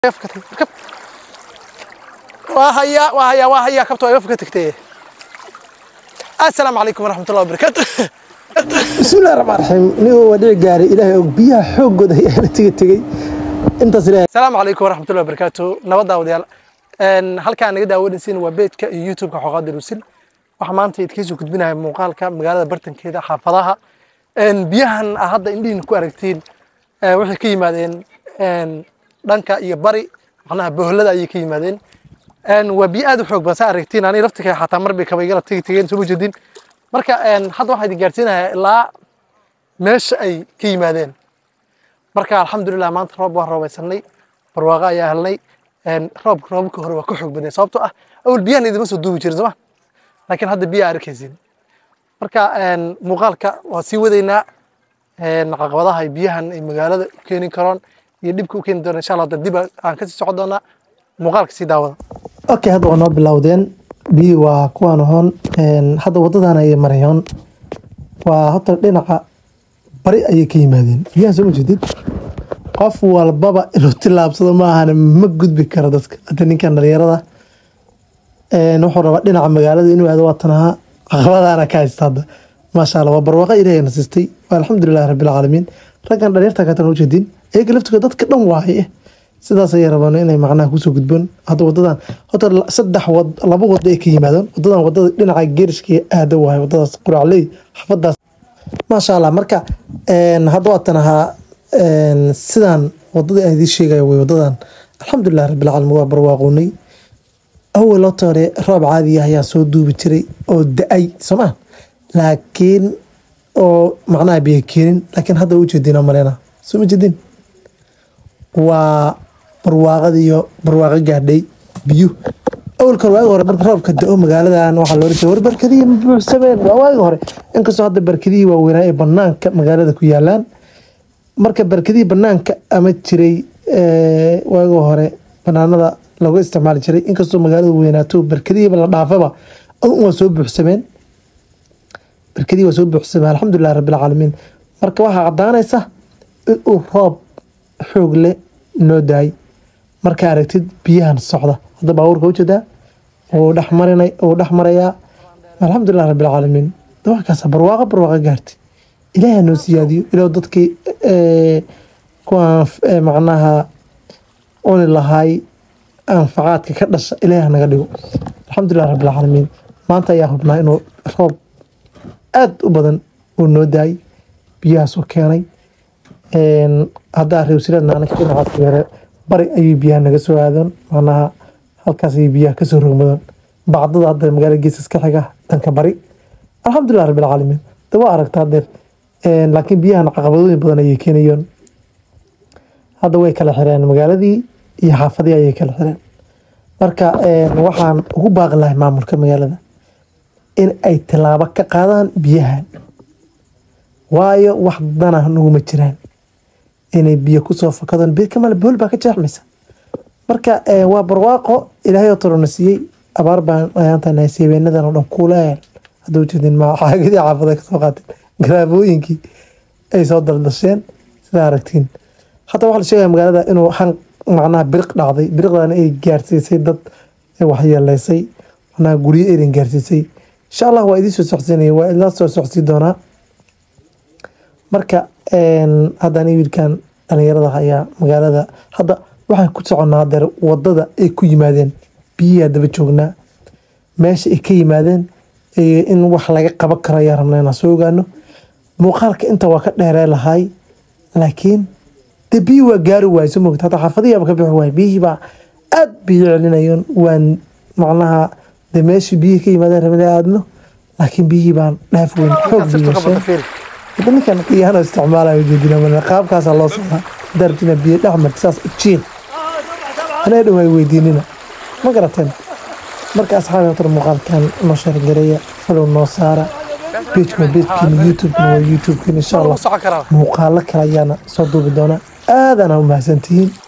fakatay kab waa hayaa waa hayaa waa hayaa kabta waa iga faka tagtay assalaamu calaykum waraxmatullahi wabarakaatu bismillahi raxmaan raxiim nigoo waa dhici gaaray ilaahay og biyaha xooggooda ayaa la tega tegey intaas ilaahay asalaamu calaykum waraxmatullahi wabarakaatu nabad daawadayaal Een, halkaan naga daawanaysiin waa beejka iyo youtubeka xooqaada rusil waxaa maanta idkiisoo gudbinaya muuqaalka magaalada bartankeeda xaafadaha Een, biyahan aa hadda indhihiina ku aragtiin ee, waxay ka yimaadeen een, dhanka iyo bari macnaha boholada ayay ka yimaadeen Een, waa biyo aad u xoog badan saa aragtiin ani laftikay xataa mar bay kabaygala tegi tegeen soo jeedin marka een, hadda waxaa idin gaarsiinayaa ilaa meesha ay ka yimaadeen marka alxamdulilah maanta roob waan roobeysanay barwaaqo ayaa helnay Een, roobka roobka hore waa ka xoog badan sababtoo ah awal biyahan idima soo duubi jirin sooma laakiin hadda biyaa arkaysin marka een, muuqaalka waa sii wadaynaa een, caqabadaha ay biyahan ay magaalada u keeni karaan iyo dhibka u keeni doona insha allah hadda dib aan kasii socon doonaa muuqaalka sii daawada okay hadda waa noo bilowdeen biyii waa kuwaan ahoon Een, hadda waddadan ayay marayoon waa horta dhinaca bari ayay ka yimaadeen biyahan soo ma jeedid qof walbaba inuu tilaabsado ma ahane ma gudbi karo dadka hadda ninkan dhalinyarada Een, wuxuu rabaa dhinaca magaalada inuu aado waatan ahaa caqabadaana ka haysta hadda maasha allah waa barwaaqo ilaahay nasistay waa alxamdulilahi rabbilcaalamiin raggan dhalinyarta katan u jeedin iyaga laftigood dadka dhan waaye sidaas ayay rabaan inay macnaha kusoo gudboon hadda wadadan horta la- saddex wad laba wado ay ka yimaadaan wadadan wadada dhinaca geerishka aada waaye wadadaas quracley xafadaas maasha allah marka een, hadda waatan ahaa een, sidaan wadadii aan idiin sheegaya way wadadan alxamdulilahi rabbilcaalamiin waa barwaaqoonay awal horta hore roob caadi ah ayaa soo duubi jiray oo da-ay sooma laakiin oo macnaha biyo keenin laakiin hadda u jeedina malena soo ma jeedin waa barwaaqadiyo barwaaqo gaadhay biyo awalka hore waagi hore marka roobka da-o magaaladan waxaa loola jeeda war barkadihii ma buuxsameen waa waagi hore inkastoo hadda barkadihii waaweynaa ee banaanka magaalada ku yaalaan marka barkadihii banaanka ama jiray ee, waagi hore banaanada lagu isticmaali jiray inkastoo magaalada weynaato barkadihiiba la dhaafaba un waa soo buuxsameen barkadihii waa soo buuxsameen alxamdulilahi rabbilcaalamiin marka waxaa cadaanaysa inuu roob xoog leh noo daay markaa aragtid biyahan socda hadda baabuurka ujeedaa wuu dhex marinay wuu dhex marayaa alxamdulilah rabbilcaalamiin dawakaasa barwaaqo barwaaqo gaartay ilaahi ha noo siyaadiyo ilaah dadkii ee, kuwaan ee, macnaha cuni lahaay anfacaadka ka dhasha ilaahi ha naga dhigo alxamdulilah rabbilcaalamiin maanta ayaa hubnaa inuu roob aad u badan uu noo daayay biyahaasoo keenay Een, haddaa reewsiladna anaka dhinacaas yare bari ayay biyaha naga soo aadaan macnaha halkaas ayay biyaha kasoo rogmadaan bacdada hadda magaalada geesas ka xiga dhanka bari alxamdulilah rabbilcaalamiin de waa aragtaa deer Een, laakiin biyahan caqabadooyin badan ayay keenayaan hadda way kala xireen magaaladii iyo xaafadii ayay kala xireen marka een, waxaan ugu baaqi lahay maamulka magaalada in ay tallaabo ka qaadaan biyahan waayo wax dana naguma jiraan inay biyo kusoo fakadaan biyo kamale bool baa ka jeexmaysa marka eh, waa barwaaqo ilaahay oo torona siiyey abaar baan ayaantan seebeenadan oo dhan kuuleel hadda ujeedin ma xaagadii xaafada kasoo qaateen garaabooyinkii ay soo daldasheen sidaa aragtiin hadda waxaa la sheegaya magaalada inuu han macnaha biriq dhacday biriqdana ay gaarsiisay dad waxyeeleysay macnaha guryo erin gaarsiisay insha allah waa idiin soo socodsiinaya waa idinla soo socodsii doonaa marka een, hadda aniga wiilkan dhalinyarada ayaa magaalada hadda waxaan ku soconnaa deer wadada ay ku yimaadeen biyihi daba joognaa meesha ay ka yimaadeen ee in wax laga qaban karo ayaa rabnaa inaan soo ogaano muuqaalka inta waa ka dheeree lahay laakiin de biyi waa gaari waay soo mogta hata xaafadihiiba ka bixi waay biyihii baa aad biyo celinayeen waan macnaha de meeshii biyihii ka yimaadeen rabnaa aadno laakiin biyihii baan dhaaf weyn xoog Sirta biyo qabata yeesheen fiiri. hadda ninkan qiyaano isticmaalayo jeedina mana qaabkaasaa loo socdaa dartina biyo dhex marta saas ujiin anaa dhow ay weydiinina ma garateen marka asxaabi horta muuqaalkan noo sheergareeya falow noo saara bejka bejkiina youtubekana waa youtubekina insha Waa allah lagu socon karaa muuqaalo kale ayaana soo duubi doonaa aadana u mahadsantihiin